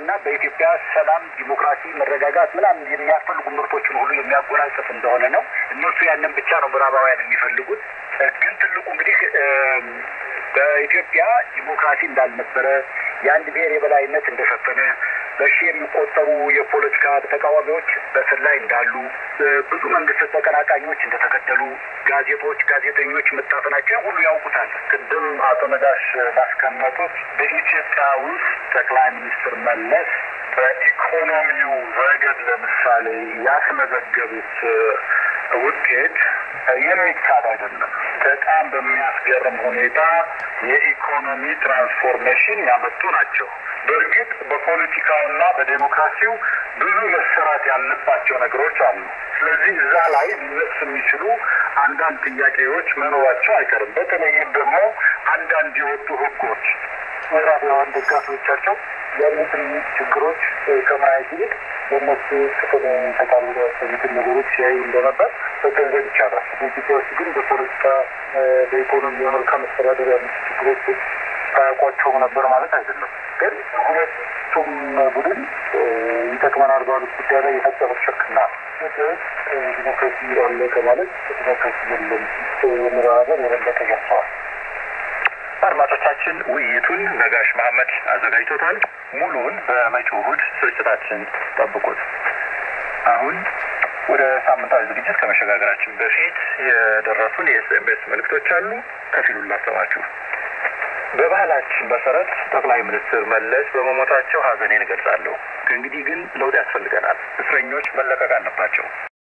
እና በኢትዮጵያ ሰላም፣ ዲሞክራሲ፣ መረጋጋት ምናምን የሚያስፈልጉ ምርቶችን ሁሉ የሚያጎናጽፍ እንደሆነ ነው። እነሱ ያንን ብቻ ነው ምዕራባውያን የሚፈልጉት። ግን ትልቁ እንግዲህ በኢትዮጵያ ዲሞክራሲ እንዳልነበረ የአንድ ብሔር የበላይነት እንደሸፈነ በሺህ የሚቆጠሩ የፖለቲካ ተቃዋሚዎች በእስር ላይ እንዳሉ ብዙ መንግስት ተቀናቃኞች እንደተገደሉ ጋዜጦች፣ ጋዜጠኞች መታፈናቸው ሁሉ ያውቁታል። ቅድም አቶ ነጋሽ ባስቀመጡት በኢትዮጵያ ውስጥ ጠቅላይ ሚኒስትር መለስ በኢኮኖሚው ረገድ ለምሳሌ ያስመዘገቡት ውጤት የሚካድ አይደለም። በጣም በሚያስገርም ሁኔታ የኢኮኖሚ ትራንስፎርሜሽን ያመጡ ናቸው። በእርግጥ በፖለቲካውና በዴሞክራሲው ብዙ መሰራት ያለባቸው ነገሮች አሉ። ስለዚህ እዛ ላይ ሊነሱ የሚችሉ አንዳንድ ጥያቄዎች መኖራቸው አይቀርም። በተለይም ደግሞ አንዳንድ የወጡ ህጎች ምዕራባውያን ደጋፊዎቻቸው ያሉትን ችግሮች ከማየት ይልቅ በእነሱ ክፍል ተቃሉ ያሰኙትን ነገሮች ሲያዩ እንደነበር መገንዘብ ይቻላል። በኢትዮጵያ ውስጥ ግን በፖለቲካ በኢኮኖሚ፣ በመልካም መስተዳደር ያሉት ችግሮች አያውቋቸውም ነበር ማለት አይደለም። ግን ሁለቱም ቡድን ይጠቅመናል ባሉት ጉዳይ ላይ የፈጸሙት ሽርክና ኢትዮጵያ ውስጥ ዲሞክራሲ አለ ከማለት ዲሞክራሲ የለም የሚለው ነገር የበለጠ ገልጸዋል። አድማጮቻችን ውይይቱን ነጋሽ መሐመድ አዘጋጅቶታል። ሙሉውን በመጪው እሑድ ስርጭታችን ጠብቁት። አሁን ወደ ሳምንታዊ ዝግጅት ከመሸጋገራችን በፊት የደረሱን የኤስኤምኤስ መልእክቶች አሉ። ከፊሉን ላሰማችሁ። በባህላችን መሰረት ጠቅላይ ሚኒስትር መለስ በመሞታቸው ሀዘኔን እገልጻለሁ። ከእንግዲህ ግን ለውጥ ያስፈልገናል። እስረኞች መለቀቅ አለባቸው።